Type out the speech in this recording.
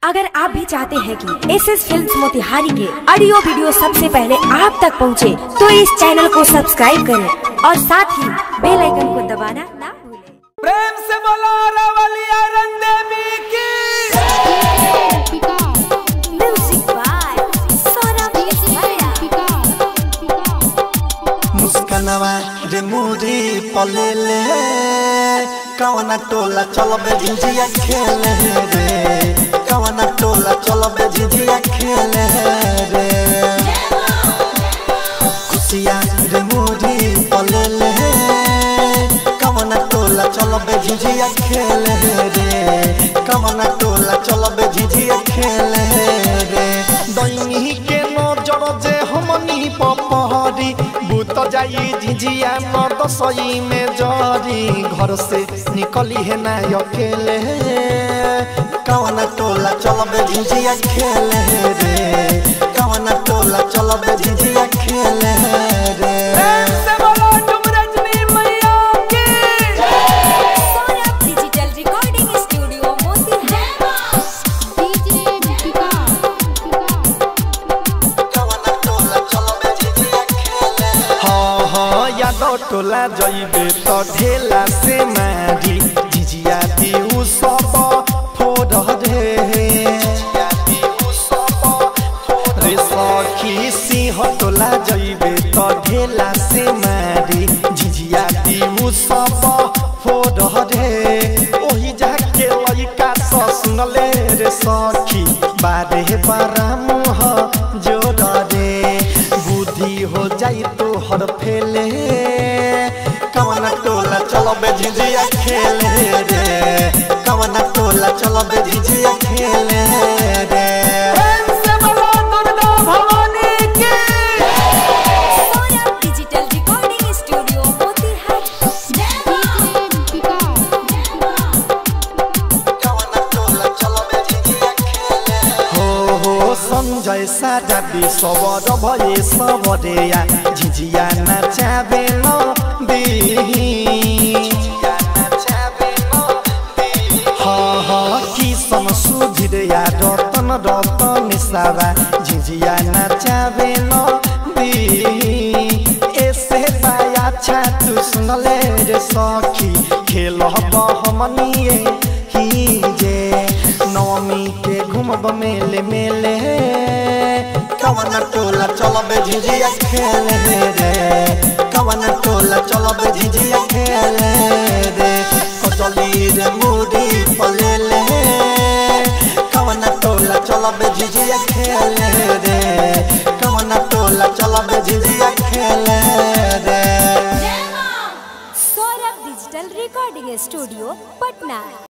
अगर आप भी चाहते हैं कि एस एस फिल्म मोतिहारी के ऑडियो वीडियो सबसे पहले आप तक पहुंचे, तो इस चैनल को सब्सक्राइब करें और साथ ही बेल आइकन को दबाना ना भूलें। प्रेम से बोलो रवलिया रंदेवी की Music by Saurabh मुस्कनवा रे मुरी पलेले कवना टोला चलबे झिझिया खेले रे कवना टोला चलबे झिझिया खेले रे खुशिया रे मुरी पलेले कवना टोला चलबे झिझिया खेले रे कवना टोला चलबे झिझिया खेले रे दैनी के नजर जे हमनी पपहरी भूत जाई झिझिया न दसई में जरी घर से निकली है ना अकेले कवना टोला चलबे झिझिया खेले रे कवना टोला चलबे झिझिया खेले रे प्रेम से बोलो तुम रजनी मैया की सौरभ डिजिटल रिकॉर्डिंग स्टूडियो कवना टोला चलबे झिझिया खेले हाँ हाँ यादव टोला जइबे तो ढेला से मारी झिझिया दिउ सब फोड़ रे रे सखी सिंह टोला जइबे तो ढेला से मारी झिझिया दिउ सब फोड़ रे ओही जाके लइका स सुनले रे सखी बारे बारा मुह जोड़ रे बुद्धि हो जाई तो हर फेले कवना टोला चलबे झिझिया खेले रे कवना टोला चलबे झिझिया खेले रे सौरभ डिजिटल रिकॉर्डिंग स्टूडियो कवना टोला चलबे झिझिया खेले हो हो संजय साजा सबर भए सबरेया झिझिया नचाबे न दिही हाँ हाँ किसन सुधिरया रतन रतन सावा झिझिया नचाबे न दिही ऐसे पाया छातु सुनले रे सखी खेल हमनिए ही जे नवमी के घूमब मेले मेले कवना टोला चलबे झिझिया खेले रे कवना टोला चलबे झिझिया खेले रे कचली रे मुड़ी पलेले कवना टोला चलबे झिझिया खेले रे कवना टोला चलबे झिझिया खेले रे Saurabh digital recording studio Patna